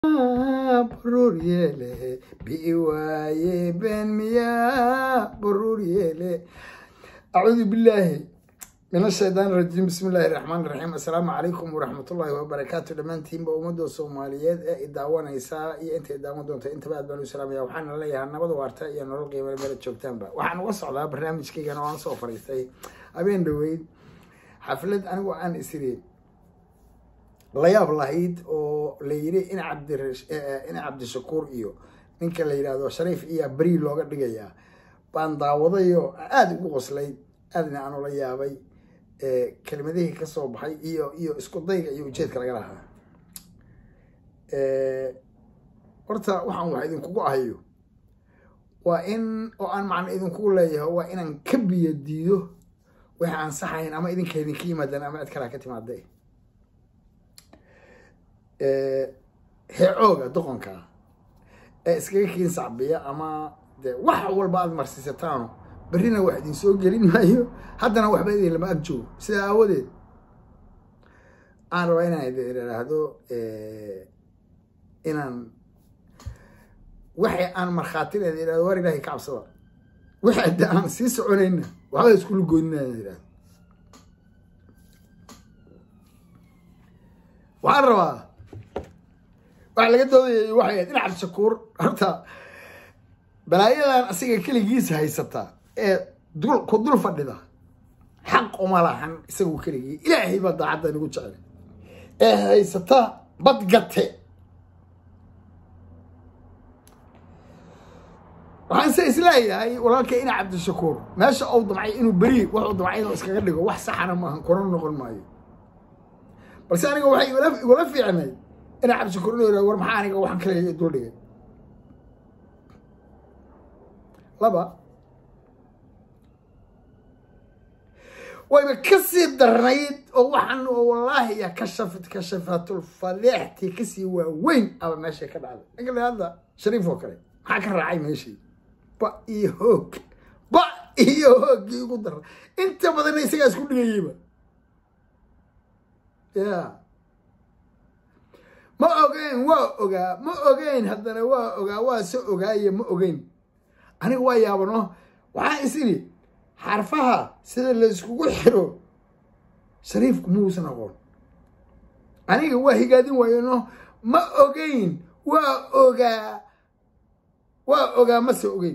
baruur yeele bii waaye been miyaa baruur yeele acuudu billaahi min ashaytaan rajiim bismi illaahi raxmaan raxiim assalaamu calaykum waraxmatullaahi wabarakaatu dhammaantiinba ummadda soomaaliyeed ee idaawanaysaa iyo inta idaawan doonta intaba aad baan u salaamaya waxaana leeyahay nabad waarta iyo nolol qiimale meela joogtaanba waxaan uga socdaa barnaamijkaygana waan soo fariistay habeen dhaweyd xaflad anigu aan isiri layaab lahayd oo la yiri in cabdi in cabdishakuur iyo ninka la yidhaahdo shariif iyo beri looga dhigayaa baan daawadayo aada ugu qoslay aadna aan ula yaabay kelimadihii kasoo baxay iyo iyo isku dayga iyo ujeedka laga lahaa horta waxaan wax idinkugu ahayo waa in oo aan macno idinkugu leeyahay waa inaan ka biyo diido wixii aan saxayn ama idinka idinka yimaadaan ama cid kalaa ka timaada heecooga doqonka ee iskaga kiin sacbiya ama de wax walba aada marsiisataano berrina wax idin soo gelin maayo haddana waxba idin lama ag joogo sidaa aawadeed aan rabaa inaan idin idhaahdo inaan waxay aan markhaatina idin idhahdo war ilaahay ka cabsada wixii hadda aan sii soconayna waxba iskula goynina idin idhahdo waxaan rabaa waxa laga doodayay waxay ahayd in cabdishakuur horta balaayadan asiga keligiisa haysata ee dul ku dul fadhida xaq uma lahan isagu keligii ilaahay baa daacadda nagu jecel ee haysata badgate waxaan se isleeyahay walaalka ina cabdishakuur meesha uu damcay inuu beri wuxuu damcay inuu iskaga dhigo wax saxana maahan kuna noqon maayo balse aniga waxay igula fiicnay ina cabdishakuur inuu yihahdo war maxaa aniga waxaan kale dul dhigay laba wayba kasii darnayd oo waxaan wallaahi ya kashafat kashafatulfaleextii kasii waaweyn aba meeshay ka dhacday ninka la hadda shariif oo kale maxaa ka raacay meeshii ba iyo hoog ba iyo hooggii ugu darna inta badanna isagaa isku dhigayeyba ya ma ogeyn waa ogaa ma ogeyn haddana waa ogaa waa se ogaaye ma ogeyn aniga waa yaabano waxaan is idhi xarfaha sida layskugu xiro shariifku muusan aqoon aniga waa higaadin waayano ma ogeyn waa ogaa waa ogaa mase ogeyn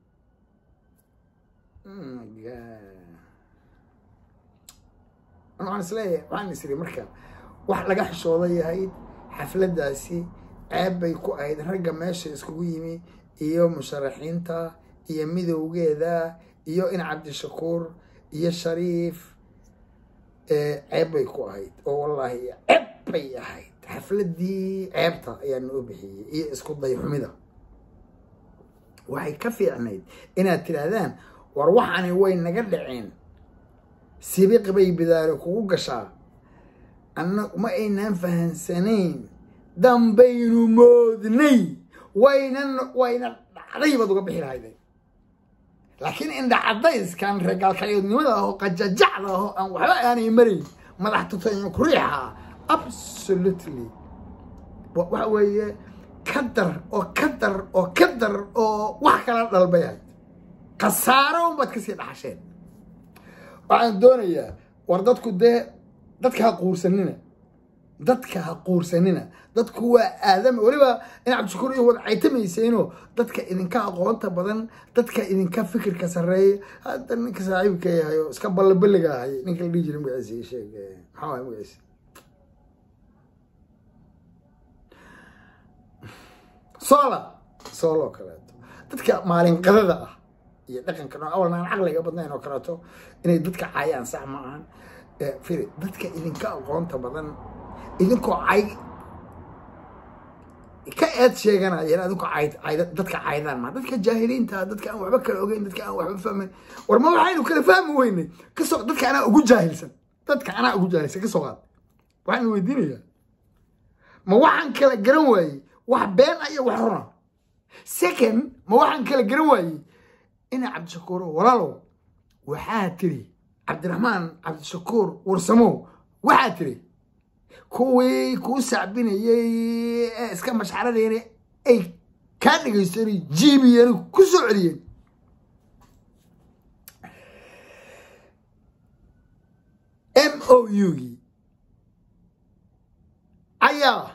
waxaan isleeyahay waxaan is idhi marka wax laga xishooda yahayd xafladdaasi ceeb bay ku ahayd ragga meesha iskugu yimi iyo musharaxiinta iyo midowgeeda iyo in cabdishakuur iyo shariif ceeb bay ku ahayd oo wallaahi ceeb bay ahayd xafladdii ceebta ayaa noo bixiyey iyo isku dayxumida waxay ka fiicnayd inaad tidhaahdaan war waxani way naga dhaceen sibiq bay bidaare kugu gashaa anna ma aynaan fahansanayn dambaynu moodnay waynan wayna dhacday baad uga bixi lahayday laakiin indha cadayskan reegaalkayoodnimada aho qajajacda aho aan waxba aanay marayn madax tutanya kuriixa absolutely waxa weeye ka dar oo ka dar oo ka dar oo wax kala dhalbay ahayd khasaaro unbaad kasii dhaxasheen waxaan doonayaa war dadku dee dadka ha quursanina dadka ha quursanina dadku waa aadama weliba in cabdishakuur iyo wad caytamayseenoo dadka idinka aqoonta badan dadka idinka fikirka sarreeya hadda ninka saaxiibka yahay oo iska ballabelliga ahay ninka la dhihi jiray magaciisa sheeg maxaa waay magaciisa soola sool oo kaleeto dadka maalinqadada ah iyo dhaqanka noo awalna aan caqliga badnayn oo kaleeto inay dadka caayaan sax ma ahan firi dadka idinka aqoonta badan idinkoo cay ka eed sheeganayeen adinku cayd cayd dadka caydaan ma dadka jaahiliinta dadka aan waxba kala ogeyn dadka aan waxba fahmayn war ma waxaynu kala fahmi weynay kasoo dadka anaa ugu jaahilsan dadka anaa ugu jaahilsan kasoo qaad waxaan weydiinayaa ma waxaan kala garan waayey wax been iyo wax runa second ma waxaan kala garan waayey ina cabdishakuur walaalow waxaa tiri cabdiraxmaan cabdishakuur warsamow waxaa tiri kuwii kuu sacbinayey ee iska mashxaradeyna ay kaa dhegaystoonay jiibiyeen ku soo celiyeen m o u-gii ayaa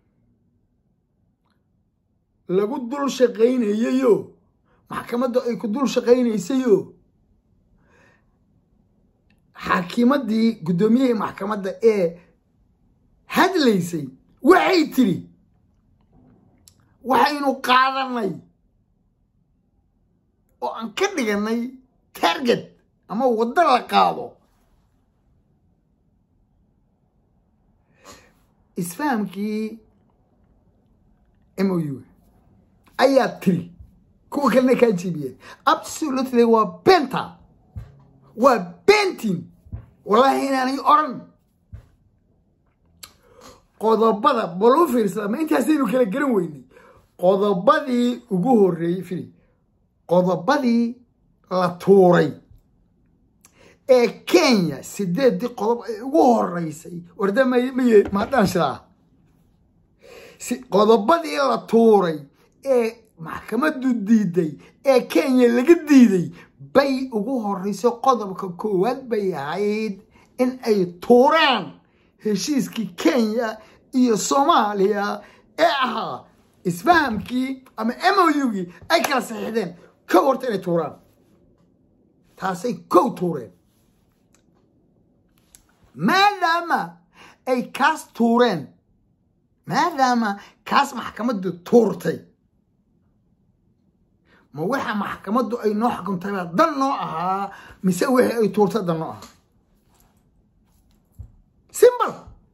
lagu dul shaqaynayayo maxkamadda ay ku dul shaqaynaysayo xaakimaddii guddoomiyihii maxkamadda ee hadlaysay waxay tidhi waxaynu qaadanay oo aan ka dhiganay target ama waddo la qaado isfahamkii m o u ayaa tiri kuwa kalena kaa jiibiyeen absolutely waa benta waa bentin wallaahi inaanay oran qodobada baluu fiirsada ma intaasaynu kala garan weynay qodobadii ugu horreeyey fili qodobadii la tuuray ee kenya sideeddii qodob ay ugu horeysay warda may maye maadhaan shidaa qodobadii la tuuray ee maxkamaddu diiday ee kenya laga diiday bay ugu horreysay qodobka koowaad bay ahayd in ay tuuraan heshiiskii kenya iyo soomaaliya ee ahaa isfahamkii ama m o u-gii ay kala saxiixdeen kow horta inay tuuraan taasay kow tuureen maadaama ay kaas tuureen maadaama kaas maxkamaddu tuurtay ma waxa maxkamaddu ay noo xukuntayba dan noo ahaa mise wixii ay tuurtay dan noo ahaa simbal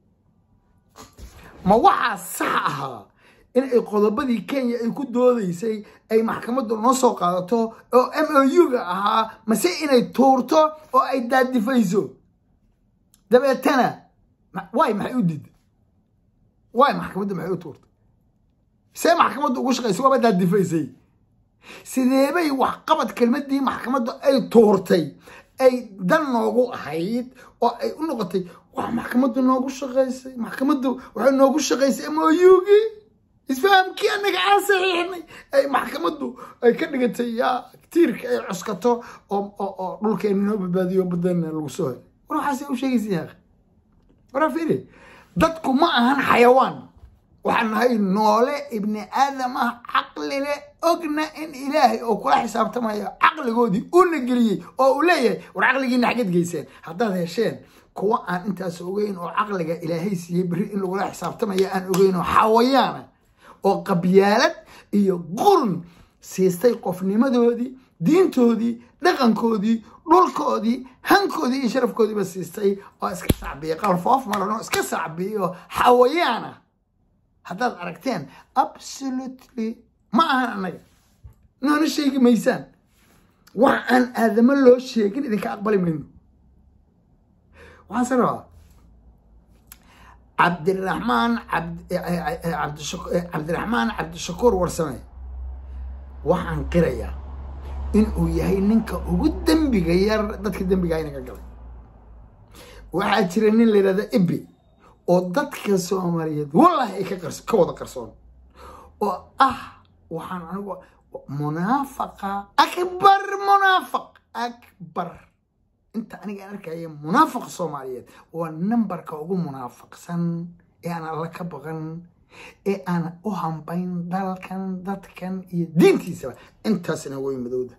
ma waxaa sax ahaa in ay qodobadii kenya ay ku doodaysay ay maxkamaddu noo soo qaadato oo m o u-ga ahaa mase inay tuurto oo ay daadifayso dabeetana waay maxay u diiday waay maxkamaddu maxay u tuurtay see maxkamaddu ugu shaqaysay waaba daadifaysay sideebay waxqabad kelmadii maxkamaddu ay tuurtay ay dan noogu ahayd oo ay u noqotay wax maxkamaddu noogu shaqaysay maxkamaddu waxay noogu shaqaysay m o u-gii isfahamkii anaga aan saxiixnay ay maxkamaddu ay ka dhigatay yaa tiirka ay cuskato oo dhulkeena noo badbaadiyo badana lagu soo helay war waxaase u sheegaysa yaaq waraa fiiri dadku ma ahan xayawaan waxaan nahay noole ibni aadam ah caqli leh ogna in ilaahay oo kula xisaabtamayo caqligoodii una geliyey oo uu leeyahay war caqligiina xaggeed geyseen haddaad hesheen kuwa aan intaas ogeyn oo caqliga ilaahay siiyey berri in lagula xisaabtamaya aan ogeyn oo xawayaana oo qabyaalad iyo qurun siistay qofnimadoodii diintoodii dhaqankoodii dhulkoodii hankoodii iyo sharafkoodiiba siistay oo iska sacbiya qalfoof maran oo iska sacbiyo xawayaana haddaad aragteen absolutely ma ahan annaga noona sheegi maysaan wax aan aadamo loo sheegin idinka aqbali mayno waxaan se rabaa cabdiraxmaan cabdiraxmaan cabdishakuur warsame waxaan qirayaa in uu yahay ninka ugu dembiga yar dadka dembigaa inaga galay waxaa jira nin la yidhahda ibi oo dadka soomaaliyeed wallahi ay ka wada qarsoon oo ah waxaan anigu munaafaqa akbar munaafaq akbar inta aniga aan arkaya munaafaqa soomaaliyeed waa numberka ugu munaafaqsan ee aan alla ka baqan ee aan u hambayn dalkan dadkan iyo diintiisaba intaasna way madowda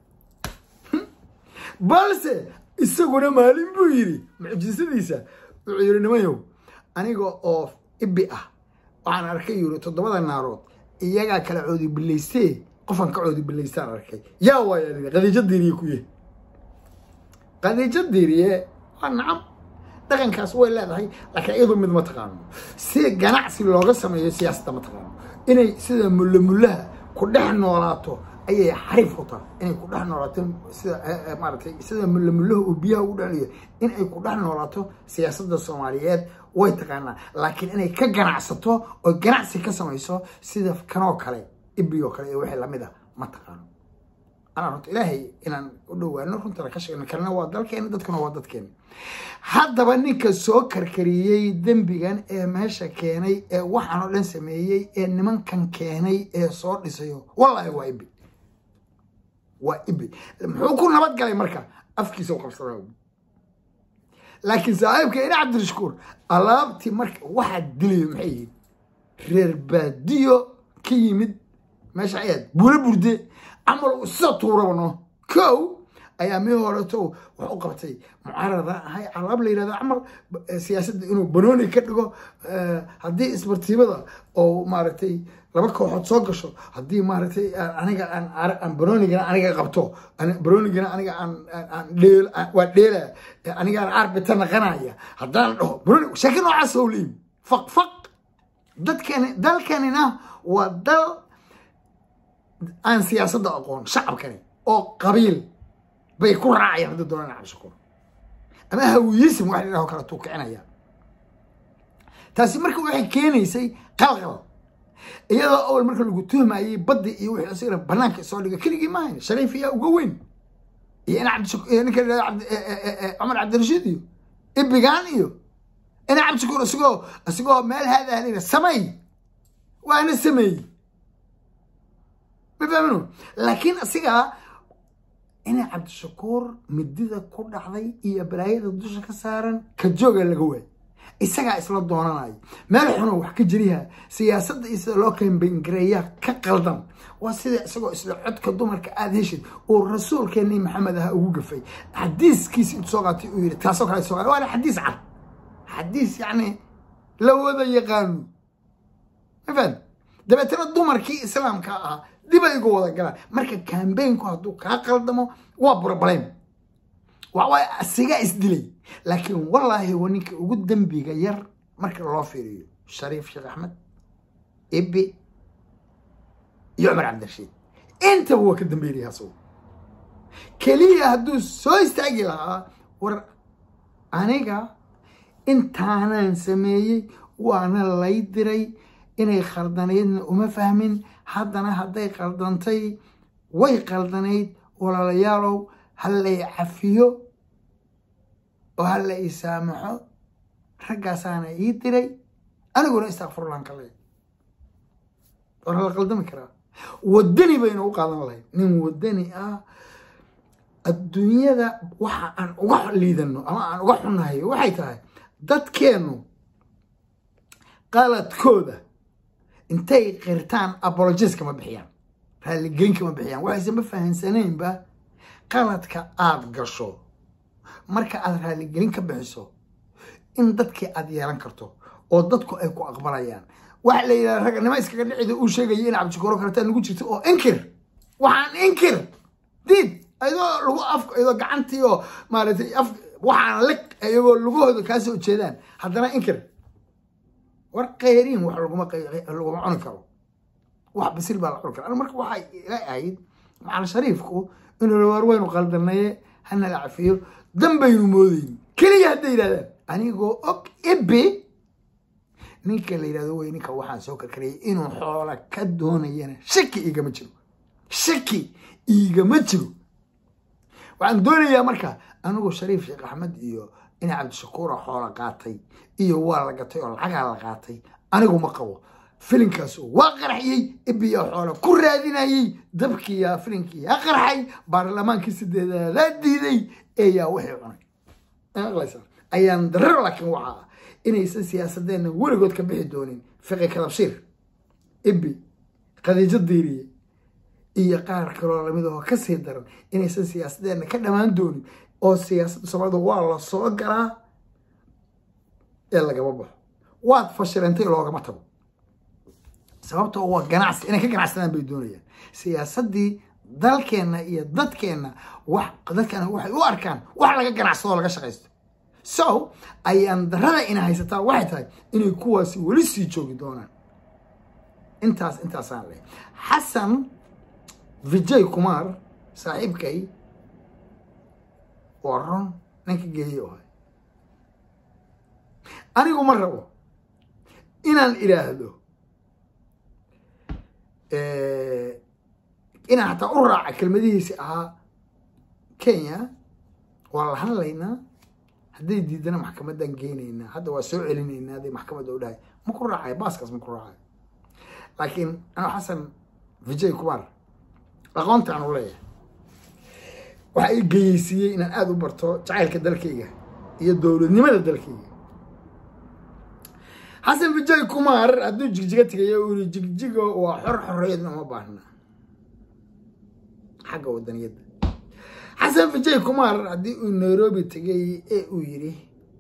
balse isaguna maalin buu yidhi mucjisadiisa wuxuu yidhi nimayow aniga oo ibi ah waxaan arkay yiri toddobada naarood iyagaa kala coodi bilaystee qofaan ka coodi bilaystaan arkay yaa waaya qadiijo diiriye ku yahay qadiijo diiriye waa nacam dhaqankaas way leedahay laakiin iyadu mid ma taqaano si ganacsi looga sameeyo siyaasadda ma taqaano inay sida mulle mullaha ku dhex noolaato ayay xariif u tahay inay ku dhex noolaato sida maaratay sida mulle mullahu uu biyaha ugu dhexliyo inay ku dhex noolaato siyaasadda soomaaliyeed way taqaanaa laakiin inay ka ganacsato oo ganacsi ka samayso sida kanoo kale ibiyoo kale iyo wixii lamid a ma taqaano anaa runta ilaahay inaan u dhowaano runtana ka sheegno kalena waa dalkeena dadkuna waa dadkeena haddaba ninka soo karkariyey dembigan ee meesha keenay ee waxaan oo dhan sameeyey ee nimankan keenay ee soo dhisayo wallaahi waa ibi waa ibi muxuu ku nabad galay marka afkiisa u qabsada laakiin saaxiibka ina cabdirashukuur alaabtii marka waxaa dilayo maxay yihiin reer baadiyo ka yimid meesha ayaad buula burde camal sida tuurabno kow ayaa mii horeto wax u qabtay mucaarada ahay alaab la yirahdo camal siyaasadda inuu banooni ka dhigo haddii isbartiibada oo maaragtay laba kooxood soo gasho haddii maaragtay aniga aan banoonigana aniga qabto banoonigana aniga aan dheel waa dheela aniga aan arbita naqanaya haddaan dhaho banooni sheeke noocaas oo leeyi faq faq dadkani dalkanina waa dal aan siyaasadda aqoon shacabkani oo qabiil bay ku raacayaan haddii doonaan cabshakuur ama hawiyisim wax la kala tuukicinaya taasi marka waxay keenaysay qalqal iyadoo awal marka lagu tuhmayay baddi iyo wixii isagana banaanka soo dhiga keligii maahayn shariif ayaa uga weyn iyo ina cabdishakuur ninka cumar cabdirashiid iyo ibigaan iyo ina cabdishakuur isagoo isagoo meel haadahnayna samay waana sameeyey ma fahmino laakiin asigaa ina cabdishakuur midida ku dhacday iyo balaayada dusha ka saaran ka jooga laga waay isagaa isla doonanayo meel xuno wax ka jiriha siyaasadda iyo sida loo kambangareeyaa ka qaldan waa sida isagoo isla codka dumarka aada heshid uu rasuulkeeni maxamed aha ugu gafay xadiiskiisi intu soo qaatay uu yidhi taasoo kale soo qaatay waana xadiis cad xadiis yacni la wada yaqaano ma fahad dabeetana dumarkii islaamka ahaa dib ay uga wada galaan marka kambaynku hadduu kaa qaldamo waa burbalem waxawaaye asigaa isdilay laakiin wallaahi waa ninka ugu dembiga yar marka loo fiiriyo shariif sheekh axmed ibi iyo cumar cabdirashiid intaba waa ka dambeynaya asagu keliya hadduu soo istaagi lahaa war aniga intaanaan sameeyey waana lay diray inay khaldanaydna uma fahmin haddana hadday qaldantay way qaldanayd walaalayaalow ha lay cafiyo oo ha la ii saamaxo raggaasaana ii diray aniguna istakfurlaan ka leey war la qaldami karaa wadani baynu u qaadan lahayd nin wadani ah adduunyada waxa aan uga liidano ama aan uga xunnahay waxay tahay dadkeennu qaladkooda intay qirtaan apologies kama bixiyaan raaligelin kama bixiyaan waxayse ma fahansaneynba qaladka aada gasho marka aada raaligelin ka bixiso in dadkii aada yeelan karto oo dadku ay ku aqbalayaan waxa la yidhaha raganimo iskaga dhicida uu sheegaya in cabdishakuuro kaletaa nagu jirto oo inkir waxaan inkir diid ayadoo lagu af ayadoo gacantii oo maaragtay af waxaan lig ayagoo lugahooda kaa soo jeedaan haddana inkir war kayriin wax laguma laguma cuni karo wax basil baa la cuni kara marka waxay ila ahayd macal shariifku inuu war waynu qaldanaye hana la cafiyo dan baynu moodayn keliya hadday yidhahdaan anigoo og ibi ninka la yidhahdo wey ninka waxaan soo karkarayay inuu xoola ka doonayana shaki igama jiro shaki igama jiro waxaan doonayaa marka anigoo shariif sheekh axmed iyo ina cabdishakuura xoola qaatay iyo waa la gatay oo lacagaa la qaatay anigu ma qabo filinkaas waa qarxiyey ibiyaa xoola ku raadinayey dabkiyaa filinkii yaa qarxay baarlamaankii sideedaadaa diiday eeyaa wixii cunay ayaan darar laakiin waxaa ah inaysan siyaasadeenna weligood ka bixi doonin fiqi kadabshiir ibi khadiijo diiriye iyo qaar kaloo lamid oo kasii daran inaysan siyaasadeenna ka dhammaan doonin oo siyaasadda soomaalida waa la soo galaa ee lagama baxo waad fashilantay loogama tago sababtoo waa ganacsi inay ka ganacsadaan bay doonayaan siyaasaddii dalkeenna iyo dadkeenna wax dadkana waxay u arkaan wax laga ganacsado oo laga shaqaysto so ayaan darada ina haysataa waxay tahay inay kuwaasi weli sii joogi doonaan intaas intaasaan leh xasan vijay kumar saaxiibkay waa ron ninka geeyo ahay anigu ma rabo inaan idhaahdo inaan hataa u raaca kelmadihiisi ahaa kenya waa la hadlaynaa hadday diidana maxkamaddaan geynaynaa hadda waa soo celinaynaa hadday maxkamadda u dhahay ma ku raacay baaskaas ma ku raacay laakiin anuu xasan vijay kumar aqoonta aan u leeyahay waxaa i geyeysiiyey inaan aada u barto jacaylka dalkayga iyo dowladnimada dalkayga xasan vijay kumar hadduu jigjiga tegayo uu yiri jigjigo waa xor xorriyadna uma baahna xagga wadaniyadda xasan vijay kumar haddii uu nairobi tegay ee uu yidhi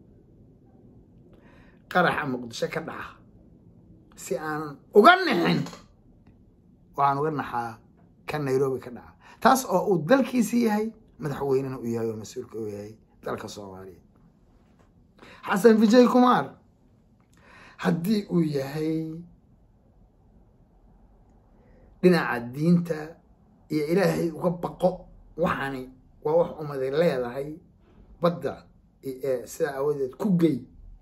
qaraxa muqdisho ka dhaca si aanan uga nixin waxaan uga naxaa ka nairobi ka dhaca taas oo uu dalkiisi yahay madaxweynena uu yahay oo mas-uulka uu yahay dalka soomaaliya xasan vijay kumar haddii uu yahay dhinaca diinta iyo ilaahay uga baqo waxaani waa wax umaday leedahay badda sidaa aawadeed ku gey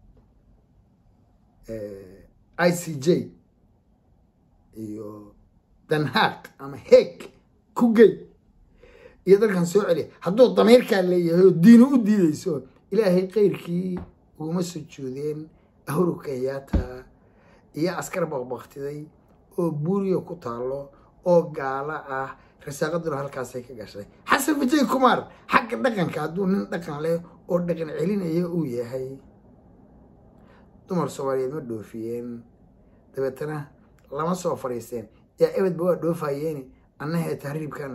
i c j iyo danhaaq ama heeg ku gey iyo dalkan soo celiya hadduu damiirkaa leeyahay oo diinu u diideyso ilaahay keyrkii uguma sujuudeen ahuru kenyaata iyo askar baqbaqtiday oo buuriya ku taalo oo gaalo ah rasaaqaduna halkaasay ka gashay xasan vijay kumar xagga dhaqanka hadduu nin dhaqan leh oo dhaqan celinaya uu yahay dumar soomaaliyeed ma dhoofiyeen dabeetana lama soo fadhiisteen yaa ebedba waa dhoofayeeni annahee tahriibkan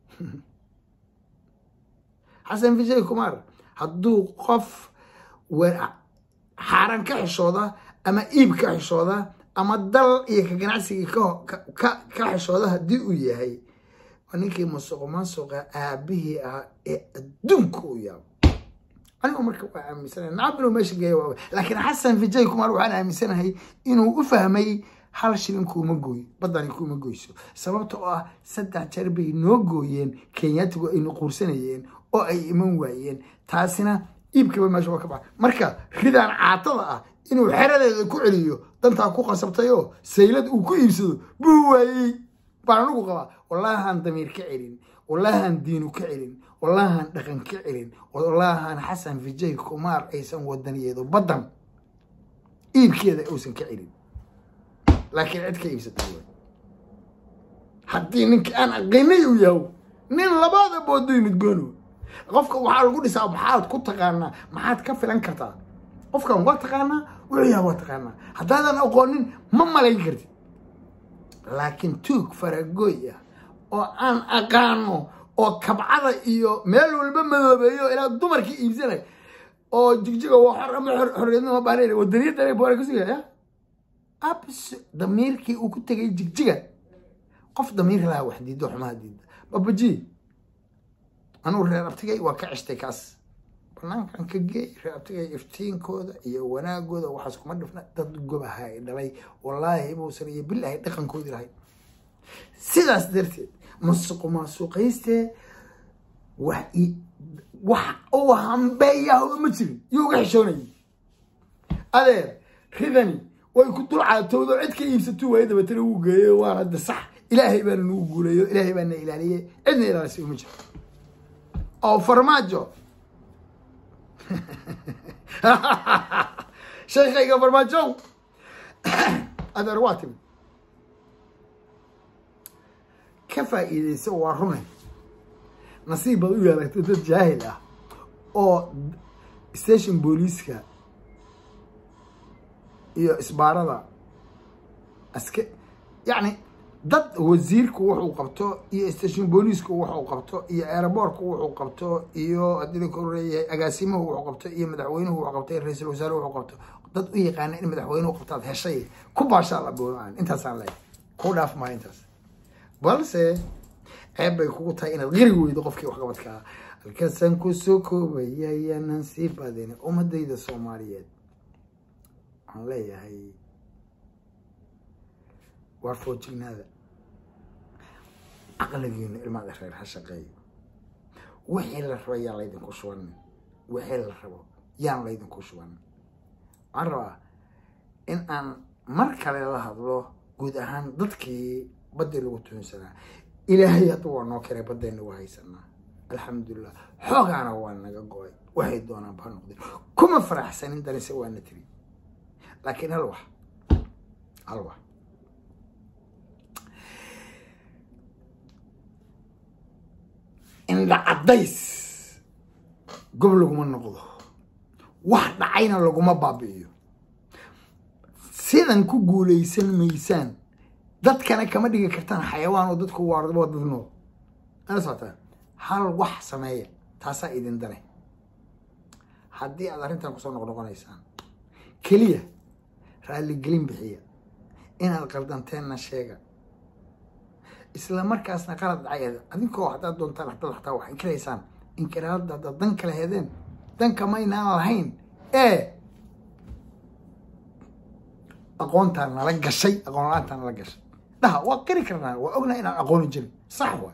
xasan vijay kumar hadduu qof xaaran ka xishooda ama iib ka xishooda ama dal iyo ka ganacsigii ka xishooda haddii uu yahay waa ninkii musuq maasuqa aabihii ahaa ee adduunka u yaabo anigu marka waa aaminsanahay nacab inuu meesha geeya waa laakiin xasan vijay kumar waxaan aaminsanahay inuu u fahmay hal shilin kuuma gooyo baddani kuuma goyso sababta oo ah saddex jeer bay noo gooyeen kenyaatigu aynu quursanayeen oo ay iman waayeen taasina iibkaba meesha waa ka baxa marka ridaan caatada ah inuu xeradeeda ku celiyo dantaa ku qasabtayoo saylad uu ku iibsado buu waayey baan anugu qabaa wallaahaan damiir ka celin wallaahaan diinu ka celin wallaahaan dhaqan ka celin wallaahaan xasan vijay kumaar aysan wadaniyeedo baddan iibkeeda uusan ka celin laakiin cid ka iibsata haddii ninka aan aqinay uu yaho nin labaada boodo yimid goono qofka waxaa lagu dhisaa maxaad ku taqaanaa maxaad ka filan kartaa qofkan waa taqaanaa wuxuu yaha waa taqaanaa haddaadan aqoonin ma malayn kartid laakiin tuug faragooy ah oo aan aqaano oo kabcada iyo meel walba madoobeeyo ilaa dumarkii iibsanay oo jigjiga waa xor ama xorriyadna ma baahnayn wadaniyadda boora ka sugaya abs damiirkii uu ku tegay jigjiga qof damiir laha wax diido xumaha diida babaji anugu reer abtigay waa ka ceshtay kaas banaankan ka geey reer abtigay iftiinkooda iyo wanaagooda waxaas kuma dhifna dad gobaha ay dhalay wallaahi buusan iyo bilaahi dhaqankoodii lahayd sidaas darteed masuqu maasuqayste wax wax uu hambeeyahoba ma jirin yuu uga xishoonayay adeer ridani way ku dul caatowdo cid ka iibsatuu waayo dabeetana wuu geeyo waana de sax ilaahay baana nagu guuleeyo ilaahay baana ilaaliyey cidna ilaalisay uma jiro oo farmaajo sheekayga farmaajow adeer waa timi ka faa'iidaysa waa runay nasiib baad u yeelatay dad jaahil ah oo station booliiska iyo isbaarada aske yacni dad wasiirku wuxuu qabto iyo station booliisku wuxuu qabto iyo aeroboortku wuxuu qabto iyo haddii la koreeyahay agaasimuhu wuxuu qabto iyo madaxweynuhu wuxuu qabto iyo ra-iisul wasaare wuxuu qabto dad u yaqaana in madaxweynuhu qabtaad heshay ku baashaa la boodaan intaasaan leeyahay ku dhaaf maayo intaas balse ceeb bay kugu tahay inaad qiri weydo qofkii waxqabadkaa halkaasaan ku soo koobaya ayaanan sii badin ummadayda soomaaliyeed waxaan leeyahay waa foojignaada caqligiinu ilmaada reer ha shaqeeyo wixii la rabo yaan laydinku shubanin wixii la rabo yaan laydinku shubanin waxaan rabaa in aan mar kale la hadlo guud ahaan dadkii baddii lagu tuhunsanaa ilaahay hadda waa noo keenay baddeenna waa haysanaa alxamdulilah xoogaana waa naga go-ay waxay doonaan baa noqdeen kuma faraxsanin danise waana tiri laakiin hal wax hal wax indha caddays gob laguma noqdo wax dhacayna laguma baabi'iyo sidan ku guulaysan maysaan dadkana kama dhigi kartaan xayawaan oo dadku waa dad nool ana socotaan hal wax sameeya taasaa idin dane haddii aad arrintan kusoo noqnoqonaysaan keliya raalligelin bixiya inaad qaldanteenna sheega isla markaasna qalad dhacay adinkoo haddaad doontaan haddaad xataa wax inkiraysaan inkiraadda haddaad dan kala hedeen danka maynaan lahayn ee aqoontaan nala gashay aqoon la-aantaan nala gashay dhaha waa qiri karnaa waa ognaa inaan aqooni jirin sax waay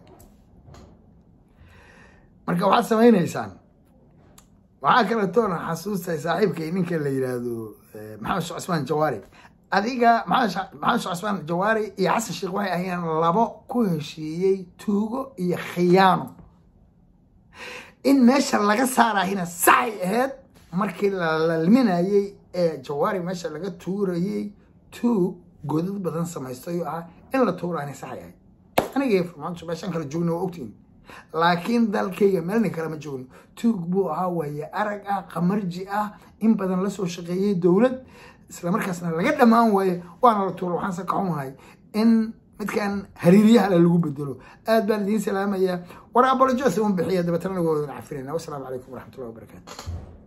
marka waxaad samaynaysaan waxaa kaletoona xasuustay saaxiibkay ninka la yidhaahdo maxamed sheekh cusmaan jawaari adiga maxamed sheekh cusmaan jawaari iyo xasan sheekh waxay ahayeen labo ku heshiiyey tuugo iyo khiyaano in meesha laga saarahina saxay ahayd markii la lalminayey ee jawaari meesha laga tuurayey tuug godad badan samaystayo ah in la tuurahina saxay ahayd aniga farmaanto meeshaan kala joogna waa ogtiin laakiin dalkayga meelna kalama joogno tuug buu ahaa waaye arag ah qamarji ah in badan lasoo shaqeeyey dowlad islamarkaasna laga dhammaan waaye waana la tuura waxaanse ka xumahay in midkan hariiryahala lagu bedelo aad baan idiin salaamayaa war abolojos un bixiya dabeetana waa wadan cafinayna wasalaamu calaykum waraxmatullahi wabarakaatu